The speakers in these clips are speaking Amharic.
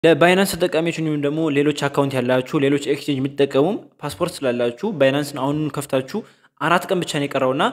ለባይናንስ ተጠቃሚዎች እንዲሁም ደግሞ ሌሎች አካውንት ያላችሁ ሌሎች ኤክስቼንጅ የምትጠቀሙም ፓስፖርት ስላላችሁ ባይናንስን አሁኑን ከፍታችሁ አራት ቀን ብቻ ነው የቀረውና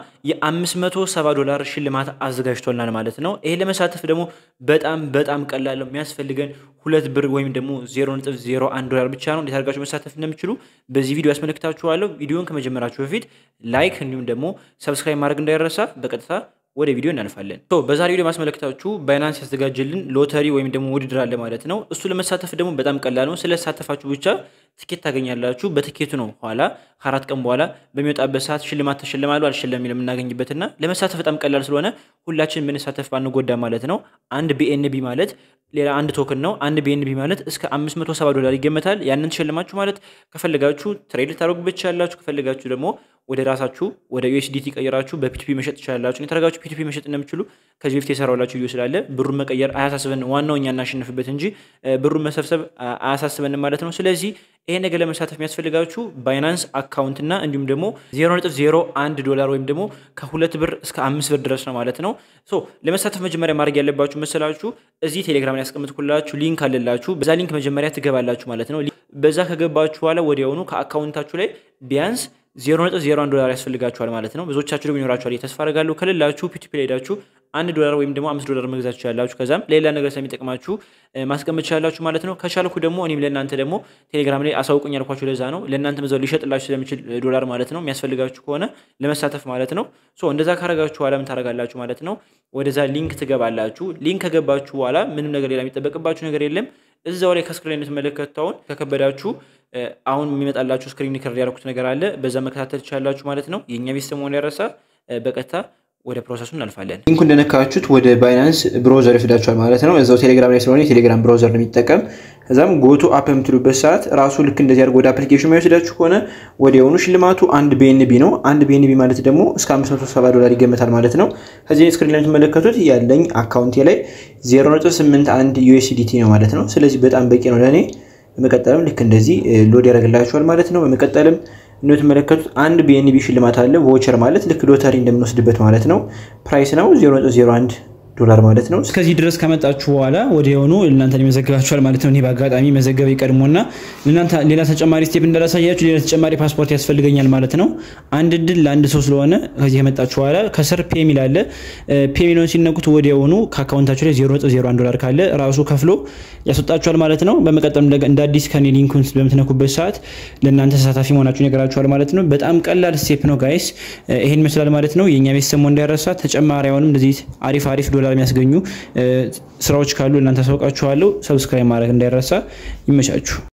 የ570 ዶላር ሽልማት አዘጋጅቶልናል ማለት ነው። ይሄ ለመሳተፍ ደግሞ በጣም በጣም ቀላል ነው። የሚያስፈልገን ሁለት ብር ወይም ደግሞ 0.01 ዶላር ብቻ ነው። እንዴት አድርጋችሁ መሳተፍ እንደምችሉ በዚህ ቪዲዮ ያስመለክታችኋለሁ። ቪዲዮን ከመጀመራችሁ በፊት ላይክ እንዲሁም ደግሞ ሰብስክራይብ ማድረግ እንዳይረሳ። በቀጥታ ወደ ቪዲዮ እናልፋለን። በዛሬ ቪዲዮ ማስመለክታችሁ ባይናንስ ያዘጋጀልን ሎተሪ ወይም ደግሞ ውድድር አለ ማለት ነው። እሱ ለመሳተፍ ደግሞ በጣም ቀላል ነው። ስለተሳተፋችሁ ብቻ ትኬት ታገኛላችሁ። በትኬቱ ነው ኋላ ከአራት ቀን በኋላ በሚወጣበት ሰዓት ሽልማት ተሸልማሉ አልሸለም የምናገኝበትና ለመሳተፍ በጣም ቀላል ስለሆነ ሁላችን ብንሳተፍ ባንጎዳ ማለት ነው። አንድ ቢኤንቢ ማለት ሌላ አንድ ቶክን ነው። አንድ ቢኤንቢ ማለት እስከ 570 ዶላር ይገመታል። ያንን ተሸልማችሁ ማለት ከፈለጋችሁ ትሬድ ልታደርጉበት ትችላላችሁ። ከፈለጋችሁ ደግሞ ወደ ራሳችሁ ወደ ዩኤስዲቲ ቀይራችሁ በፒቲፒ መሸጥ ትችላላችሁ። የተረጋችሁ ፒቲፒ መሸጥ እንደምችሉ ከዚህ በፊት የሰራላችሁ ቪዲዮ ስላለ ብሩን መቀየር አያሳስበን፣ ዋናው እኛ እናሸንፍበት እንጂ ብሩን መሰብሰብ አያሳስበንም ማለት ነው። ስለዚህ ይሄ ነገር ለመሳተፍ የሚያስፈልጋችሁ ባይናንስ አካውንት እና እንዲሁም ደግሞ 0.01 ዶላር ወይም ደግሞ ከሁለት ብር እስከ አምስት ብር ድረስ ነው ማለት ነው። ሶ ለመሳተፍ መጀመሪያ ማድረግ ያለባችሁ መሰላችሁ እዚህ ቴሌግራም ላይ ያስቀምጥኩላችሁ ሊንክ አለላችሁ። በዛ ሊንክ መጀመሪያ ትገባላችሁ ማለት ነው። በዛ ከገባችሁ በኋላ ወዲያውኑ ከአካውንታችሁ ላይ ቢያንስ 0.01 ዶላር ያስፈልጋችኋል ማለት ነው። ብዙዎቻችሁ ደግሞ ይኖራችኋል ተስፋ አደርጋለሁ። ከሌላችሁ ፒቲፒ ላይ ሄዳችሁ አንድ ዶላር ወይም ደግሞ አምስት ዶላር መግዛት ትችላላችሁ። ከዛም ሌላ ነገር ስለሚጠቅማችሁ ማስቀመጥ ትችላላችሁ ማለት ነው። ከቻልኩ ደግሞ እኔም ለእናንተ ደግሞ ቴሌግራም ላይ አሳውቁኝ ያልኳችሁ ለዛ ነው። ለእናንተ መዛው ሊሸጥላችሁ ስለሚችል ዶላር ማለት ነው የሚያስፈልጋችሁ ከሆነ ለመሳተፍ ማለት ነው። ሶ እንደዛ ካረጋችሁ በኋላ ምን ታረጋላችሁ ማለት ነው። ወደዛ ሊንክ ትገባላችሁ። ሊንክ ከገባችሁ በኋላ ምንም ነገር ሌላ የሚጠበቅባችሁ ነገር የለም። እዛው ላይ ከስክሪን የምትመለከተውን ከከበዳችሁ አሁን የሚመጣላችሁ ስክሪን ሪከርድ ያደረኩት ነገር አለ። በዛ መከታተል ትችላላችሁ ማለት ነው። የእኛ ቤተሰብ መሆን ያረሳ በቀጥታ ወደ ፕሮሰሱ እናልፋለን። ሊንኩ እንደነካችሁት ወደ ባይናንስ ብሮዘር ይወስዳችኋል ማለት ነው። እዛው ቴሌግራም ላይ ስለሆነ የቴሌግራም ብሮዘር ነው የሚጠቀም። ከዛም ጎቱ አፕ የምትሉበት ሰዓት ራሱ ልክ እንደዚህ አድርጎ ወደ አፕሊኬሽን የወስዳችሁ ከሆነ ወዲያውኑ ሽልማቱ አንድ ቢኤንቢ ነው። አንድ ቢኤንቢ ማለት ደግሞ እስከ 570 ዶላር ይገመታል ማለት ነው። ከዚህ ስክሪን ላይ የምትመለከቱት ያለኝ አካውንቴ ላይ 0.81 ዩኤስዲቲ ነው ማለት ነው። ስለዚህ በጣም በቂ ነው ለእኔ። በመቀጠልም ልክ እንደዚህ ሎድ ያደርግላችኋል ማለት ነው። በመቀጠልም እንደምትመለከቱት አንድ ቢኤንቢ ሽልማት አለ። ቮቸር ማለት ልክ ሎተሪ እንደምንወስድበት ማለት ነው። ፕራይስ ነው 0.01 ዶላር ማለት ነው። እስከዚህ ድረስ ከመጣችሁ በኋላ ወዲያውኑ እናንተን ይመዘግባችኋል ማለት ነው። እኔ በአጋጣሚ መዘገብ ይቀድሞና እናንተ ሌላ ተጨማሪ ስቴፕ እንዳላሳያችሁ ሌላ ተጨማሪ ፓስፖርት ያስፈልገኛል ማለት ነው። አንድ እድል ለአንድ ሰው ስለሆነ ከዚህ ከመጣችሁ በኋላ ከስር ፔ የሚል አለ። ፔ የሚለውን ሲነኩት ወዲያውኑ ከአካውንታችሁ ላይ 0.01 ዶላር ካለ ራሱ ከፍሎ ያስወጣችኋል ማለት ነው። በመቀጠል እንደ አዲስ ከኔ ሊንኩን በምትነኩበት ሰዓት ለእናንተ ተሳታፊ መሆናችሁን ይነግራችኋል ማለት ነው። በጣም ቀላል ስቴፕ ነው ጋይስ። ይሄን ይመስላል ማለት ነው። የእኛ ቤተሰብ እንዳይረሳ ተጨማሪ አሁንም እንደዚህ አሪፍ አሪፍ ዶላር የሚያስገኙ ስራዎች ካሉ እናንተ አሳውቃችኋለሁ። ሰብስክራይብ ማድረግ እንዳይረሳ። ይመቻችሁ።